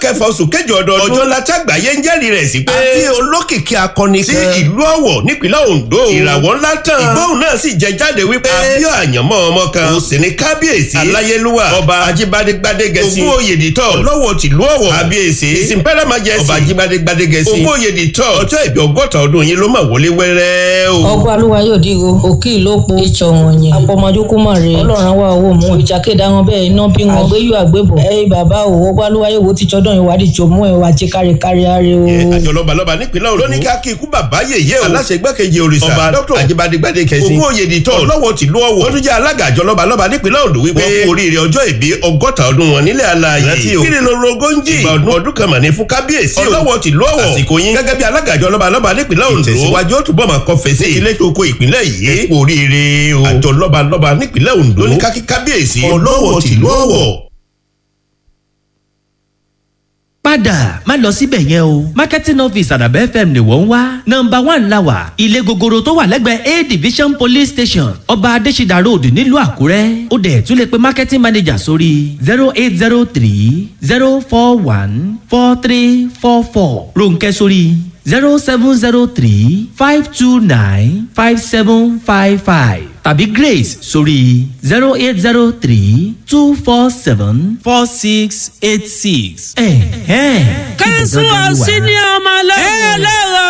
kẹfà oṣù kẹjọ ọdọọdún ọjọ́ láti àgbáyé ń jẹ́rìí rẹ̀ sí pé àbí olókìkí akọni kan sí ìlú ọ̀wọ̀ nípínlẹ̀ ondo ìràwọ̀ ńlá tán ìgbóhùn náà sì jẹ jáde wípé àbí àyànmọ́ ọmọ kan ó sì ní kábíyèsí aláyélúwà ọba ajíbádé gbadégẹsí ògún òyèdìtọ̀ lọ́wọ́ tìlú ọ̀wọ̀ kábíyèsí ìsìnpẹ́rẹ́ májẹ̀sí ọba ajíbádé gbadégẹsí ògún òyèdìtọ̀ ọjọ́ ìbí ọgọ́ta ọdún yìí ló mà wọlé wẹ́rẹ́ o. ọgbà alúwa yóò dìgo òkè ìlópo ìtsọ wọn yẹn apọmọdúnkú mọ rè ọlọ́run wa owó mú ìjàkéda wọn bẹ́ẹ̀ iná bí wọn àgbéyù àgbébọ ẹyìn bàbá o ọgbà alúwa yóò wo títsọ dán ìwádìí tó mú ẹ wá jẹ kárí kárí are o. àjọ lọ́balọ́ba nípínlẹ̀ Ondo lóní ká kí ikú bàbá yèyé o aláṣẹ igbákejì òrìṣà ọba dr ajíbádégbádé kẹsí ògún òyèdìtọ̀ lọ́wọ́ tìlú ọ̀wọ̀ wọ́n tún jẹ́ alága àjọ lọ́balọ́ba nípínlẹ̀ Ondo wípé wọ́n kú oríire ọjọ́ ìbí ọgọ́ta ọdún wọn nílẹ̀ alààyè rántí o kíni ló rogóńjì ìgbà ọdún ọdún kan mà ní fún kábíyèsí o ọlọ́wọ́ tìlú ọ̀wọ̀ àsìkò yín gẹ́gẹ́ bí alága àjọ lọ́balọ́ba nípínlẹ̀ Ondo ìtẹ̀síwájú ó túbọ̀ máa kọ́ fèsì ilé tó kó ìpínlẹ̀ yìí kú oríire o àjọ lọ́balọ́ba nípínlẹ̀ Ondo lóní ká kí kábíyèsí ọlọ́wọ́ tìlú ọ̀wọ̀ padà má lọ síbẹ̀ yẹn o marketing office àdàbẹ́ fm ni wọ́n ń wá nọmba one la wà ilé gogoro tó wà lẹ́gbẹ̀ẹ́ a division police station ọba adésídà road nílùú àkúrẹ́ ó dẹ̀ tún lè pe marketing manager sórí zero eight zero three zero four one four three four four ronkẹ́ sórí zero seven zero three five two nine five seven five five tàbí grace sórí zero eight zero three two four seven four six eight six. kẹ́sùn ọ̀sìn ni ọmọ lọ́wọ́.